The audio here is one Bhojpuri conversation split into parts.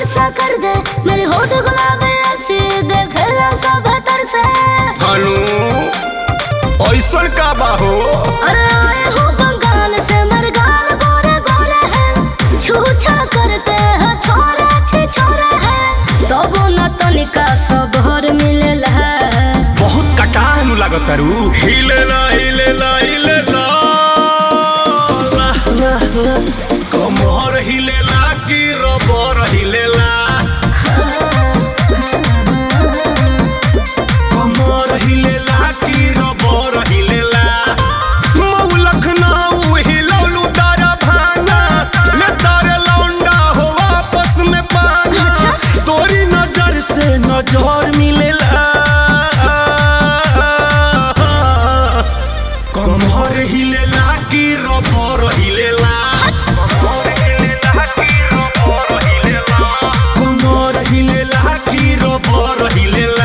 सा कर दे मेरी होठ गुलाबी ऐसी देखे सब तर से हनु ऐसन का बा हो अरे आए हो बंगाल से मेरे गाल गोरे गोरे हैं छूछा करते हैं छोरे अच्छे छोरे हैं तो वो न तनिका सब हर मिलेला बहुत कटाह नु लागत तारू हिलेला हिलेला हिलेला ला, ला, ला। कमर हिलेला की रबर हिलेला कमर हिलेला की रबर हिलेला मऊ लखनऊ हिलौलू तारा भाना ले तारे लौंडा हो आपस में पाना अच्छा। तोरी नजर से नजर मिलेला कमर हिलेला की रबर हिलेला कमर हिलेला की रबर हिलेला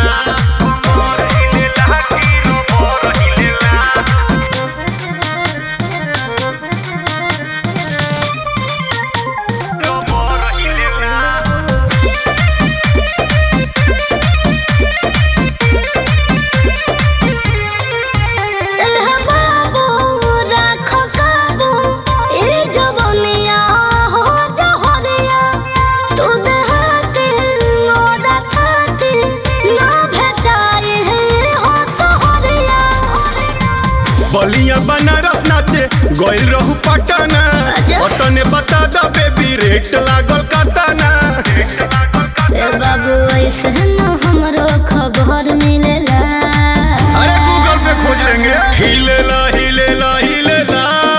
एह बाबू राखो काबू ए जवनिया हो जहरिया तू देहाती मोरा खाती ना भेटाई है हो सहरिया बलिया बनारस नाचे गइल रहू पटना अच्छा। पटने बता द बेबी रेट लागल कतना ए बाबू ऐसे न हमरो खबर मिलेला अरे गूगल पे खोज लेंगे हिलेला हिलेला हिलेला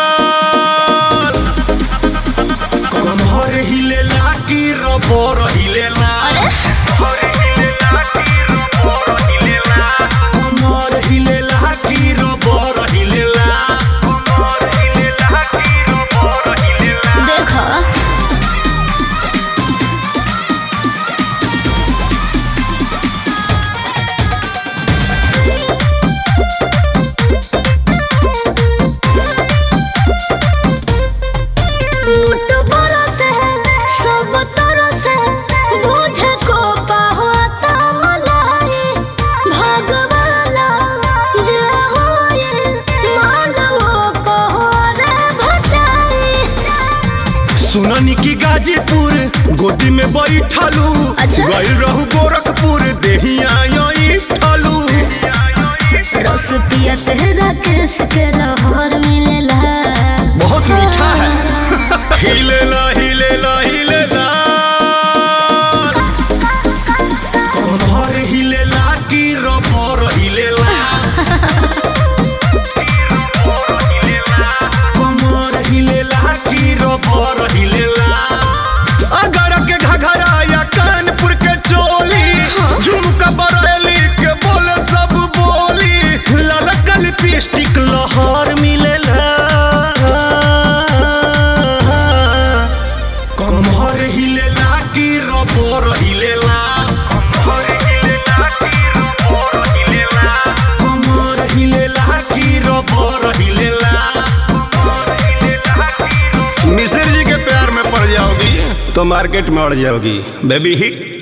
कमर हिलेला की रबर हिलेला कमर हिलेला की रबर हिलेला देखो मुठ बरस है सब तरस है बुझे को पाहता मलाई भगवाला जे होए मालवो को रे भटाई सुननी की गाजीपुर गोदी में बैठलू अच्छा। गइल रहू गोरखपुर देहिया यही ठालू रस पिया तेरा केस के लाहौर मिलेला बहुत मीठा है हिलेला हिलेला हिलेला कमर हिलेला की रबर हिलेला कमर हिलेला की रबर हिलेला अगर के घघरा या कानपुर के चोली झुमका बरेली के बोले सब बोली ललका लिपस्टिक लहर मिलेला कमर हिलेला की रबर हिलेला कमर हिलेला की रबर हिलेला मिश्र जी के प्यार में पड़ जाओगी तो मार्केट में अड़ जाओगी बेबी हिट